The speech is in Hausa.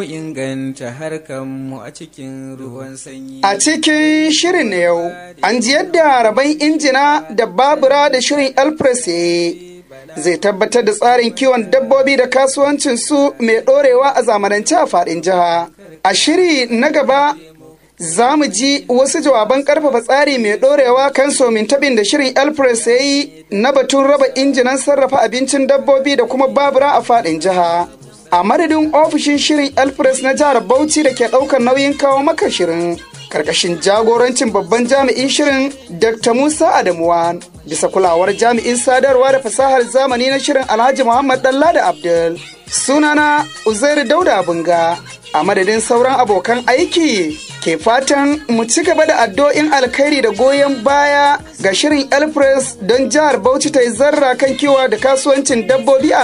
inganta harkanmu a cikin ruwan sanyi. A cikin shirin na yau, an ji yadda rabon injina da babura da shirin Elpress zai tabbatar da tsarin kiwon dabbobi da kasuwancin su mai ɗorewa a zamanance a faɗin jiha. A shiri na gaba za mu ji wasu jawaban karfafa tsari mai ɗorewa kan somin tabin da shirin Elpress ya yi na batun raba injinan sarrafa abincin dabbobi da kuma babura a faɗin jiha. a madadin ofishin shirin elpress na jihar bauchi da ke ɗaukar nauyin kawo maka shirin karkashin jagorancin babban jami'in shirin dr musa adamuwa bisa kulawar jami'in sadarwa da fasahar zamani na shirin alhaji muhammad dalla da abdul sunana uzairu dauda bunga a madadin sauran abokan aiki ke fatan mu ci gaba da addu'o'in alkhairi da goyon baya ga shirin elpress don jihar bauchi ta yi zarra kan kiwa da kasuwancin dabbobi a